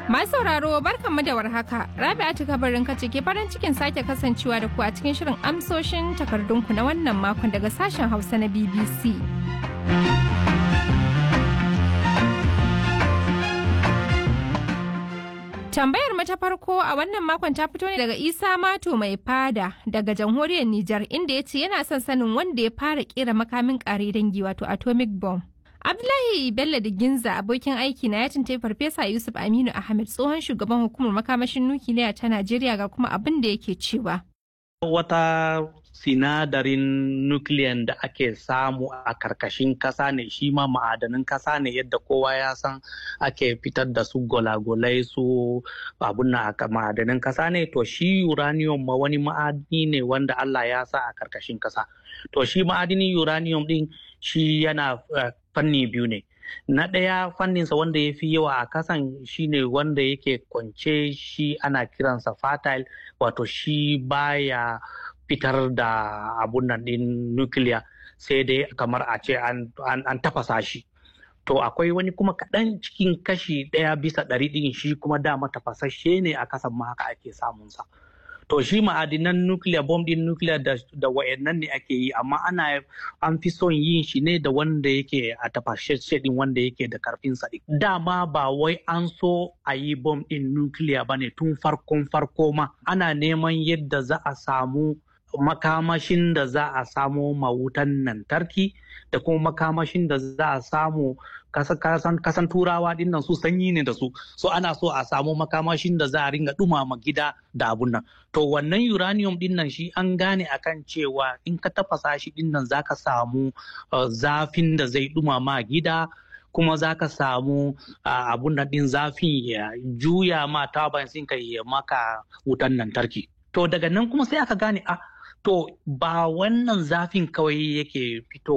Masu sauraro barkanmu da warhaka. Rabi'atu kabarin kace ke farin cikin sake kasancewa da ku a cikin shirin amsoshin takardunku na wannan makon daga sashen Hausa na BBC. Tambayar mu ta farko a wannan makon ta fito ne daga Isa Mato mai fada daga jamhuriyar Nijar inda ya ce yana son sanin wanda ya fara kera makamin kare dangi wato atomic bomb. Abdullahi Bello da Ginza abokin aiki na ya tuntai Farfesa Yusuf Aminu Ahmed tsohon shugaban hukumar makamashin nukiliya ta Najeriya ga kuma abin da yake cewa. Wata sinadarin nukiliyan da ake samu a karkashin kasa ne shi ma ma'adanin kasa ne yadda kowa ya san ake fitar da su golagolai su abun na ma'adanin kasa ne to shi uranium ma wani ma'adini ne wanda Allah ya sa a karkashin kasa to shi ma'adinin uranium din shi yana fanni biyu ne na ɗaya fanninsa wanda ya fi yawa a kasan shine wanda yake kwance shi ana kiransa fertile wato shi baya fitar da abun nan ɗin nukiliya sai dai kamar a ce an, tafasa shi to akwai wani kuma kaɗan cikin kashi ɗaya bisa ɗari ɗin shi kuma dama tafasashe ne a kasan ma haka ake samunsa to shi ma'adinan nukiliya bom ɗin nukiliya da, da wayannan ne ake yi amma ana an fi son yin shi ne da wanda yake a tafasashe ɗin wanda yake da karfin sa dama ba wai an so a yi bom ɗin nukiliya ba ne tun farkon farko ma ana neman yadda za a samu makamashin da za a samo mawutan lantarki da kuma makamashin da za a samu kasan turawa dinnan su sanyi ne da su so ana so a samu makamashin da za a ringa dumama gida da abun nan to wannan uranium dinnan shi an gane akan cewa in ka tafasa shi dinnan za ka samu zafin da zai dumama gida kuma za ka samu abun nan din zafin ya juya ma taban ka ya maka wutan lantarki to daga nan kuma sai aka gane a to ba wannan zafin kawai yake fito